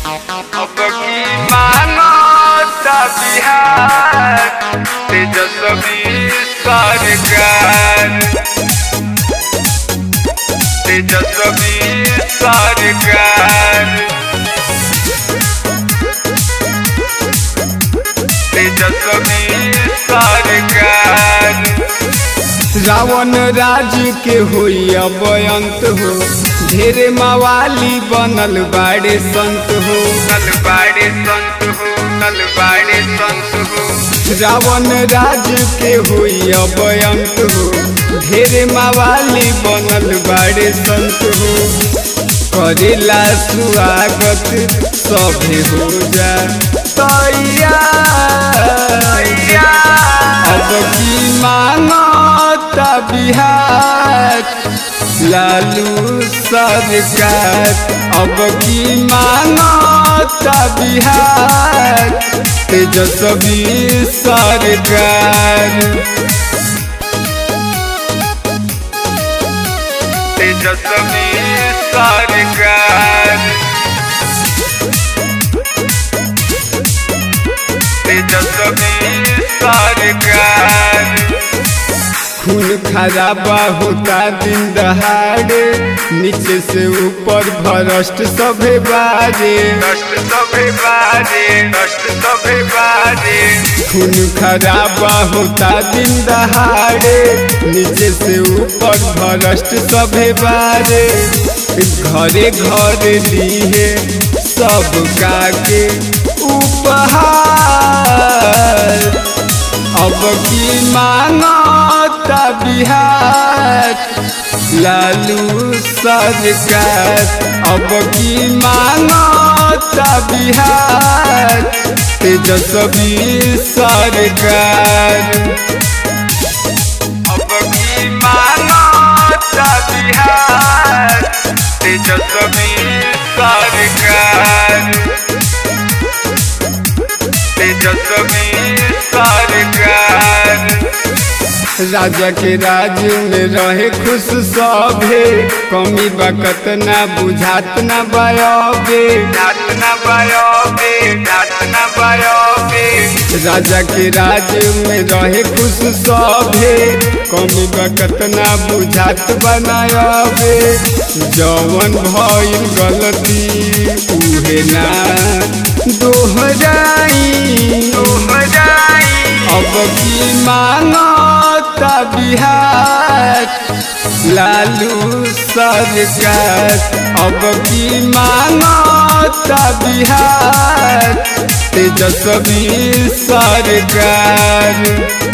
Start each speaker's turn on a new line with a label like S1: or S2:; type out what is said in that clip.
S1: अब की मानवता बिहार तेजस्वी सरकार तेजस्वी सरकार तेजस्वी सरकार
S2: रावण राज के होई अब अंत हो ढेरे मवाली बनल बाड़े संत हो
S1: नलबाड़े संत हो नलबाड़े संत हो
S2: रावण राज के होई अब अंत हो ढेरे मवाली बनल बाड़े संत हो करेला स्वागत सभे हो जा तैयार अब की मानवता बिहार लालू सरकार अब की मानवता बिहार तेजस्वी सरकार
S1: तेजस्वी सरकार तेजस्वी सरकार
S2: खून खराबा होता दिन दहाड़े नीचे से ऊपर भ्रष्ट सभे बाजे
S1: नष्ट सभे बाजे नष्ट सभे बाजे
S2: खून खराबा होता दिन दहाड़े नीचे से ऊपर भ्रष्ट सभे बाजे घरे घरे लिए सब काके उपहार अब की मानवता बिहार लालू सरकार अब की मानवता बिहार तेजस्वी सरकार
S1: अब की मानवता बिहार तेजस्वी सरकार तेजस्वी सरकार
S2: राजा के राज में रहे खुश सभे कमी बकत ना बुझात ना बयाबे
S1: नाथ न बयोबे नाथ न बयोबे
S2: राजा के राज में रहे खुश सभे कमी बकत ना बुझात बनायबे जवन भइल गलती उहे ना दोहराई
S1: बजाई
S2: अब की मानवता बिहार लालू सरकार अब की मानवता बिहार तेजस्वी सरकार